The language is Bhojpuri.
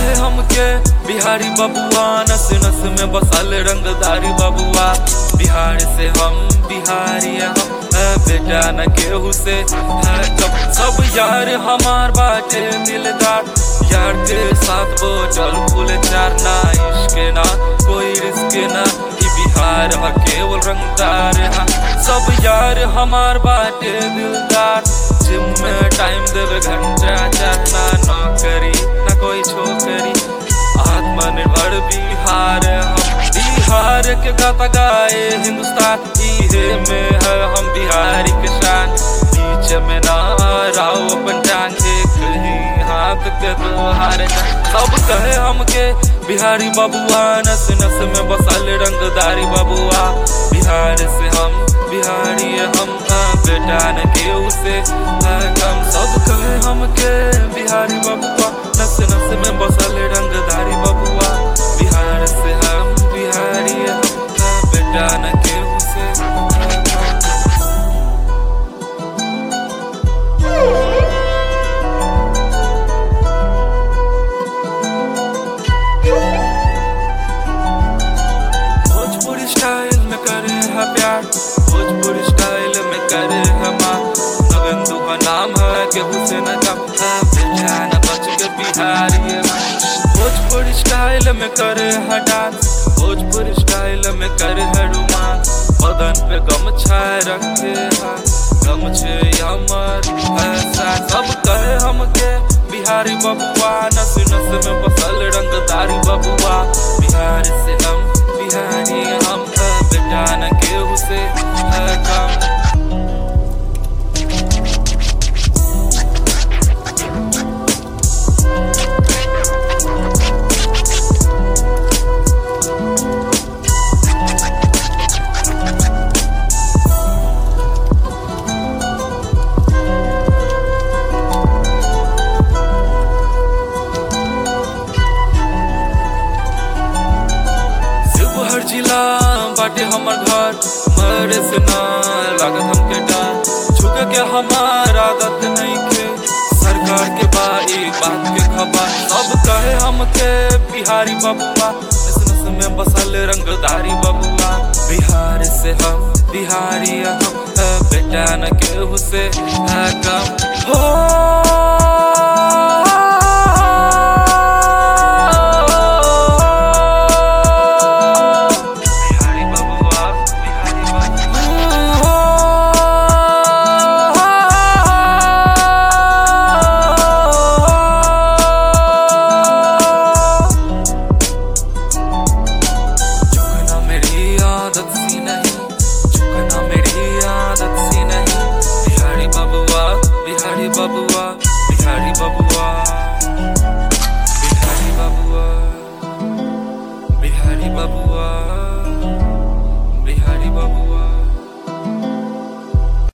कहे हमके बिहारी बबुआ नस नस में बसल रंगदारी बबुआ बिहार से हम बिहारी हम है बेटा न केहू से है कब सब यार हमार बाटे दिलदार यार के साथ बोतल फूल चार ना इश्क ना कोई रिस्क ना ई बिहार ह केवल रंगदार है सब यार हमार बाटे दिलदार जिम में टाइम देवे घंटा चाहना नौकरी ना कोई छोकरी आत्मनिर्भर बिहार हम बिहार के गाता गाए हिंदुस्तान इहे में है हम बिहारी के शान बीच में ना राव अपन टांग एक ही हाथ के दोहार सब कहे हमके बिहारी बबुआ नस नस में बसल रंगदारी बबुआ बिहार से हम बिहारी हम हाँ, बेटा न केहू से हाँ, कम सब कहे हमके बिहारी बबुआ नस नस में बसल रंगदारी बबुआ बिहार से हम बिहारी हम हाँ, बेटा न केहू से हाँ, कम भोजपुरी स्टाइल में करे है प्यार भोजपुरी स्टाइल में करे है माँ नगंदू का नाम है के हुसैन का है बेचान बच के बिहारी है भोजपुरी स्टाइल में करे है डांस भोजपुरी स्टाइल में करे है रोमांस बदन पे गमछा रखे है गमछे अमर ऐसा सब कहे हमके बिहारी बबुआ नस नस में बसल रंगदारी बबुआ बिहार से हम बिहारी हम है बेटा न केहू से है कम शिवहर जिला बाटे हमर घर मरे से ना लागत हमके डर छुके के हमार आदत नहीं के सरकार के बा ई बात के खबर सब कहे हमके बिहारी बबुआ नस नस में बसल रंगदारी बबुआ बिहार से हम बिहारी हम है बेटा न केहू से है कम हो बिहारी बबुआ बिहारी बबुआ झुकना मेरी आदत सी नहीं झुकना मेरी आदत सी नहीं बिहारी बबुआ बिहारी बबुआ बिहारी बबुआ